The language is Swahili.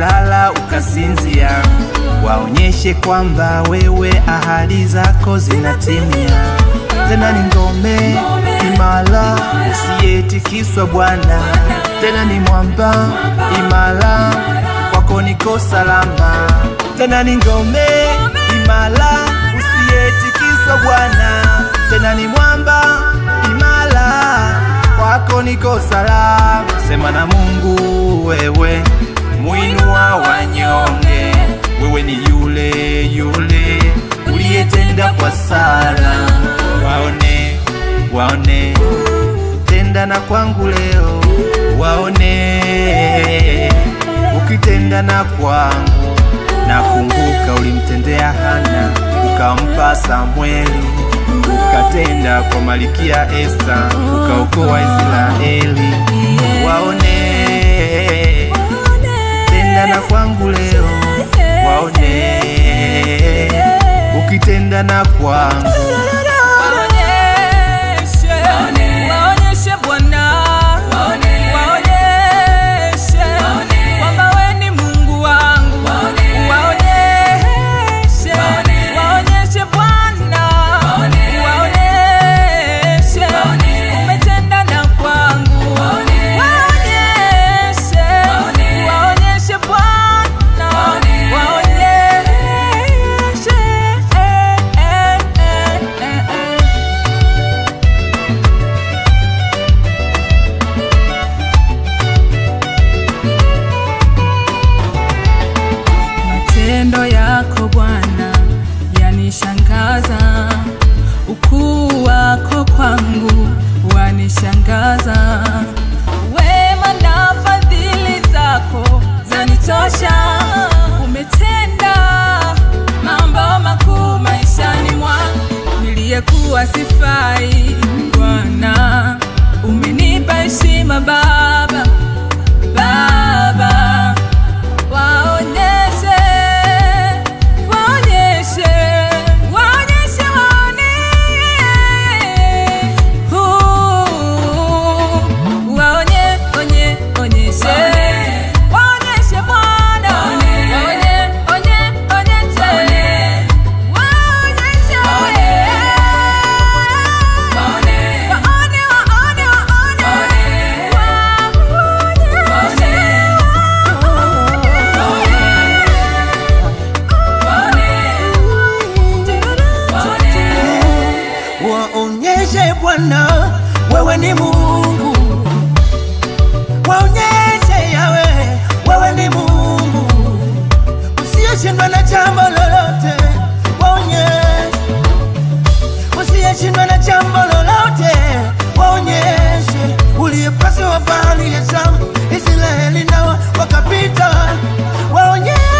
ukilala ukasinzia, waonyeshe kwamba wewe ahadi zako zinatimia. Tena ni ngome imara usiyetikiswa Bwana, tena ni mwamba imara, kwako niko salama. Tena ni ngome imara usiyetikiswa Bwana, tena ni mwamba imara, kwako niko salama. Sema na Mungu wewe, muinua wanyonge, wewe ni yule yule uliyetenda kwa Sara. Waone, waone, tenda na kwangu leo, waone ukitenda na kwangu. Nakumbuka ulimtendea Hana, ukampa Samweli, ukatenda kwa Malikia Esta, ukaokoa Israeli. Waone, tenda na kwangu leo, waone ukitenda na kwangu. Waonyeshe, waonyeshe Bwana, waonyeshe kwamba wewe ni Mungu wangu, waonyeshe, waonyeshe Bwana, waonyeshe umetenda na kwangu, waonyeshe, waonyeshe Bwana, waonyeshe eh, eh, eh, eh, eh. Matendo yako Bwana yanishangaza, ukuu wako kwangu wanishangaza, wema na fadhili zako zanitosha. Umetenda mambo makuu maishani mwangu, niliyekuwa sifai. Bwana umenipa heshima Baba, Baba waonyeshe, waonyeshe, waonyeshe, waone. Huu, waonye, onye, onyeshe. Waonyeshe Bwana. Waonye, onye, onyeshe. Waonyeshe. Waone, waone, waone. Waonyeshe Bwana, wewe ni Mungu. Waonyeshe Yawe, wewe ni Mungu usiyeshindwa na jambo lolote. Waonyeshe usiyeshindwa na jambo lolote. Waonyeshe uliyepaswa bahari ya Shamu, Israeli nao wakapita. Waonyeshe